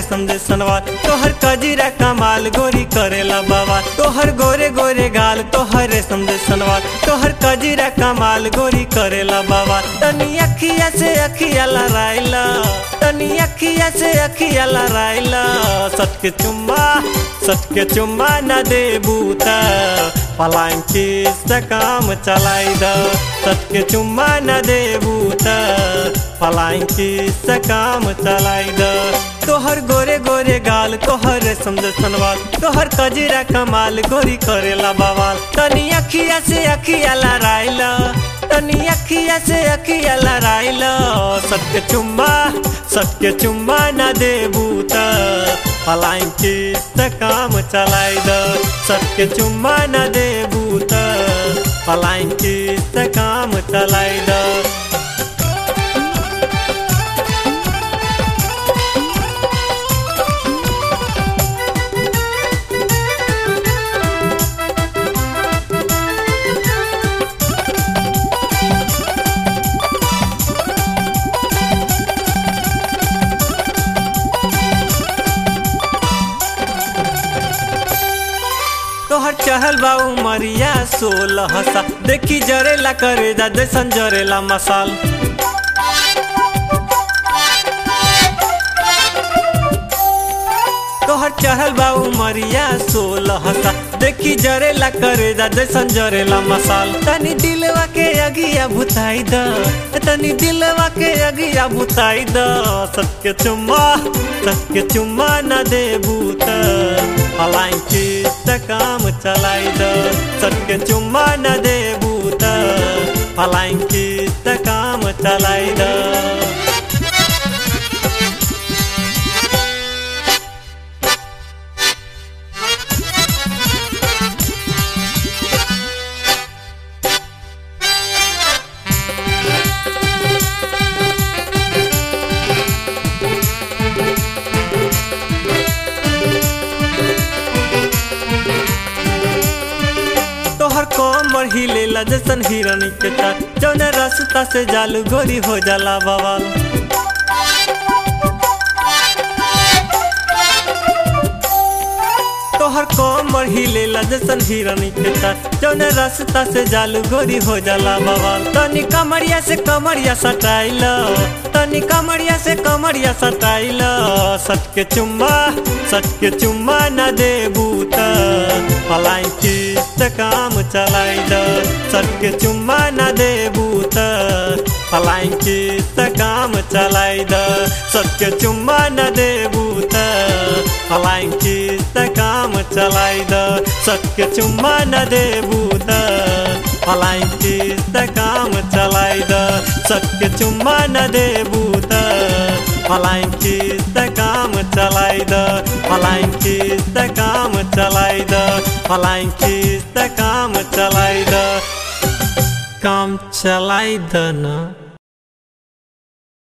रेशम दे सनवार तोहर कजीरा कमाल गोरी करेला बाबा तोहर गोरे गोरे गाल तोहर रेशम दे सनवार तोहर कजीरा कमाल गोरी करेला बाबा तनी अखिया से अखिया लड़ाइला तनी अखिया से अखिया लड़ाइला सट के चुम्मा सट के चुम्मा न दे बूता पलाइन से काम चलाई द सट के चुम्मा न दे बूता पलाइन से काम चलाई द तोहर गोरे गोरे गाल तोहर रेशम दे सनवाल तोहर कजीरा कमाल गोरी करेला बवाल तनी अखिया से अखिया लड़ाइला तनी अखिया से अखिया लड़ाइला सत्य चुम्मा सत्य चुम्मा न दे बूता पलाइन से काम चलाई द सत्य चुम्मा न दे बूता पलाइन से काम चलाई द तोहर चहल बा उमरिया सोलह सा देखी जरेला करे जा जैसन जरेला मसाल तोहर चहल बा उमरिया सोलह सा देखी जरेला करे जा जैसन जरेला मसाल तनी दिलवा के अगिया भुताई द तनी दिलवा के अगिया भुताई द सत्य चुम्मा सत्य चुम्मा न दे बूता पलाई से काम चलाई द सत्य चुम्मा न दे बूता पलाई से काम चलाई द तोहर कोमर हिलेला जैसन हिरनी के चाल जौन रास्ता से जालू गोरी हो जाला बवाल तोहर कोमर हिलेला जैसन हिरनी के चाल जौन रास्ता से जालू गोरी हो जाला बवाल तनी कमरिया से कमरिया सटाइल तनी कमरिया से कमरिया सटाइल सट के चुम्मा सट के चुम्मा न दे बूता पलाई से काम चलाई द सट के चुम्मा न दे बूता पलाई से काम चलाई द सट के चुम्मा न दे बूता पलाई से काम चलाई द सट के चुम्मा न दे बूता पलाई से काम चलाई द सट के चुम्मा न दे बूता पलाई से काम चलाई द पलाई से काम चलाई द पलाई से काम चलाई द काम चलाई द ना